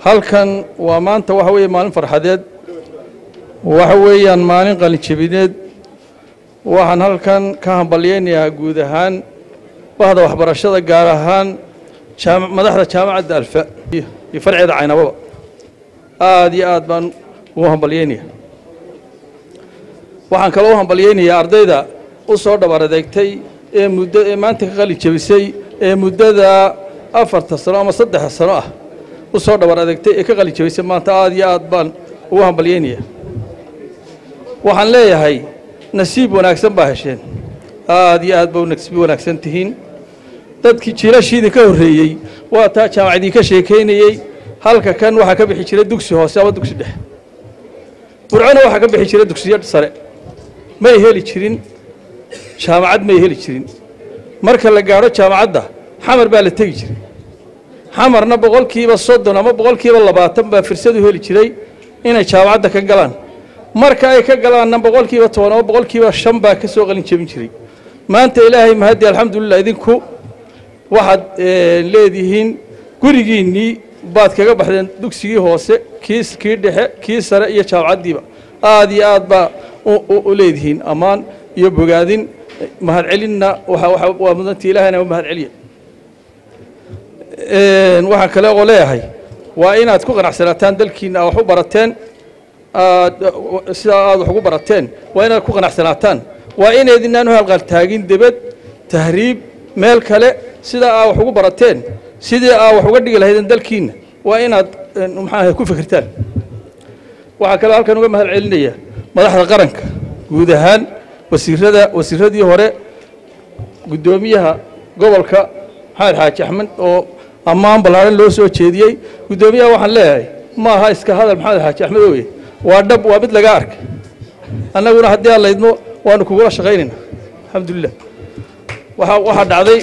halkan waa maanta waxa weeye maalin farxadeed waxa weeyaan maalin qalinjabineed waxaan halkan ka hambalyaynayaa guud ahaan bahda waxbarashada gaar ahaan jaam- madaxda jaamacadda alfa iyo farceeda caynababa aad iyo aad baan ugu hambalyaynaya waxaan kaloo u hambalyaynayaa ardayda u soo dhabar adeegtay ee muddo ee maanta ka qalin jabisay ee muddada afarta sano ama saddexa sano ah u soo dhabar adeegtay ee ka qalin jabisay maanta aad iyo aad baan ugu hambalyaynaya waxaan leeyahay nasiib wanaagsan baa hesheen aad iyo aad ba u nasiib wanaagsan tihiin dadkii jiilashiidii ka horreeyey waa taa jaamacadii ka sheekaynayey halka kan waxaa ka bixi jiray dugsi hoose ama dugsi dhexe burcona waxaa ka bixi jiray dugsiyo sare may heli jirin jaamacad may heli jirin marka la gaadho jaamacadda xamar baa la tegi jiray xamarna boqolkiiba soddon ama boqolkiiba labaatan baa firsadu heli jiray inay jaamacadda ka galaan marka ay ka galaanna boqolkiiba toban ama boqolkiiba shan baa ka soo qalin jebin jiray maanta ilaahay mahaddi alxamdulilah idinku waxaad leedihiin gurigiinnii baad kaga baxdeen dugsigii hoose kii kii dhexe kii sare iyo jaamacaddiiba aad iyo aad baa u leedihiin ammaan iyo bogaadin mahadcelinna waa mudantii ilaahayna mahad celiya waxaan kale oo leeyahay waa inaad ku qanacsanaataan dalkiinna wax u barateen sidaa aad wax ugu barateen waa inaad ku qanacsanaataan waa inaydinaan u halqaltaagin debed tahriib meel kale sidaa aa wax ugu barateen sidii aa wax uga dhigi lahaydeen dalkiinna waa inaad maxaaha ku fikirtaan waxaa kaloo halkan uga mahad celinaya madaxda qaranka guud ahaan wasiirada wasiiradii hore guddoomiyaha gobolka maxamed xaaji axmed oo ammaan ballaaran loo soo jeediyey guddoomiyaha waxaan leeyahay ma aha iska hadal maxamed xaaji axmed oye waa dhab waa mid laga arkay annaguna haddii aan laydmo waanu kugula shaqaynayna alxamdulilah waxa waxaa dhacday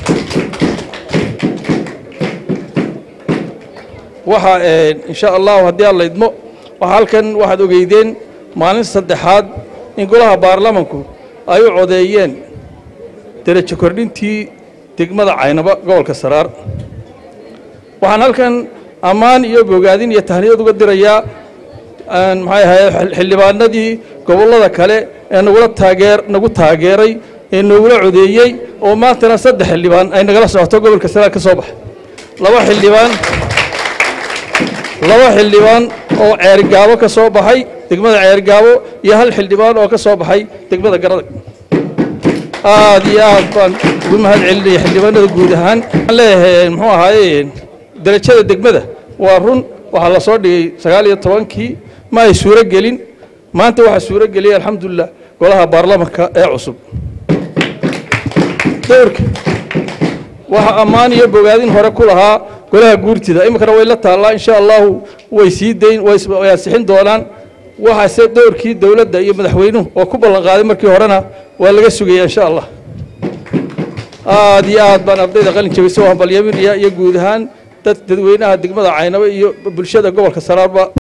waxa insha allahu haddii aan laydmo waxa halkan waxaad ogeydeen maalin saddexaad in golaha baarlamanku ay u codeeyeen derajo kordhintii degmada caynaba gobolka saraar waxaan halkan ammaan iyo bogaadin iyo tahniyad uga dirayaa maxay ahaye xildhibaanadii gobollada kale ee nagula taageer nagu taageeray ee nagula codeeyey oo maantana saddex xildhibaan ay nagala socoto gobolka saraar ka soo baxay laba xildhibaan laba xildhibaan oo ceergaabo ka soo baxay degmada ceergaabo iyo hal xildhibaan oo ka soo baxay degmada garadag aad iyo aad baan ugu mahad celinaya xildhibaanada guud ahaan waxaan leeyahay muxuu ahaaye derajada degmada waa run waxaa la soo dhigay sagaal iyo tobankii ma ay suuro gelin maanta waxaa suuro geliyay alxamdulilah golaha baarlamanka ee cusub dowrka waxa ammaan iyo bogaadin hore ku lahaa golaha guurtida iminkana way la taallaa insha allahu way sii dayn way ansixin doonaan waxaase dowrkii dowladda iyo madaxweynuhu oo ku ballan qaaday markii horena waa laga sugaya insha allah aad iyo aad baan ardayda qalin jabisa oo hambalyaminaya iyo guud ahaan dad dadweynaha degmada caynabo iyo bulshada gobolka saraarba